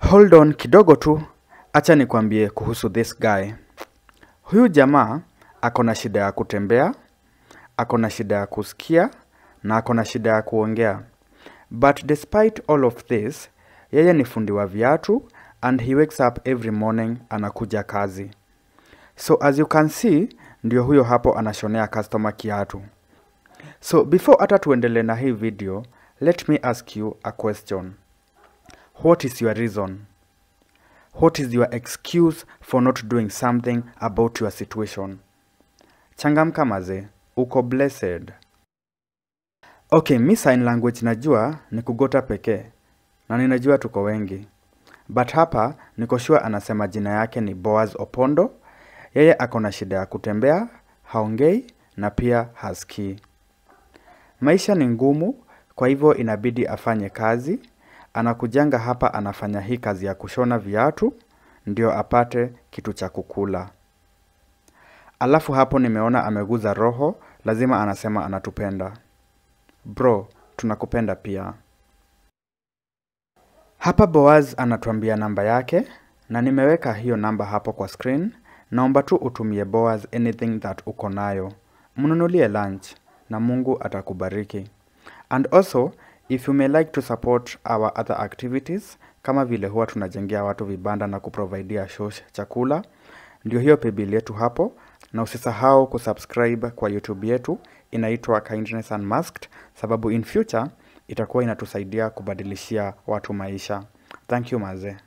Hold on kidogo tu, acha nikwambie kuhusu this guy. Huyu jamaa ako na shida ya kutembea, ako na shida ya kusikia na ako na shida ya kuongea. But despite all of this, yeye ni fundi wa viatu and he wakes up every morning anakuja kazi. So as you can see, ndio huyo hapo anashonea customer kiatu. So before hata tuendelee na hii video, let me ask you a question. What is your reason? What is your excuse for not doing something about your situation? Changamka maze, uko blessed. Okay, mi sign language najua ni kugota pekee na ninajua tuko wengi, but hapa niko sure anasema jina yake ni Boaz Opondo. Yeye ako na shida ya kutembea, haongei na pia hasikii. Maisha ni ngumu, kwa hivyo inabidi afanye kazi. Anakujanga hapa anafanya hii kazi ya kushona viatu ndio apate kitu cha kukula. Alafu hapo nimeona ameguza roho, lazima anasema anatupenda. Bro, tunakupenda pia. Hapa Boaz anatuambia namba yake na nimeweka hiyo namba hapo kwa screen. Naomba tu utumie Boaz anything that uko nayo. Mnunulie lunch na Mungu atakubariki. And also, if you may like to support our other activities, kama vile huwa tunajengea watu vibanda na kuprovidea shosh chakula, ndio hiyo paybill yetu hapo, na usisahau kusubscribe kwa YouTube yetu inaitwa Kindness Unmasked, sababu in future itakuwa inatusaidia kubadilishia watu maisha. Thank you mazee.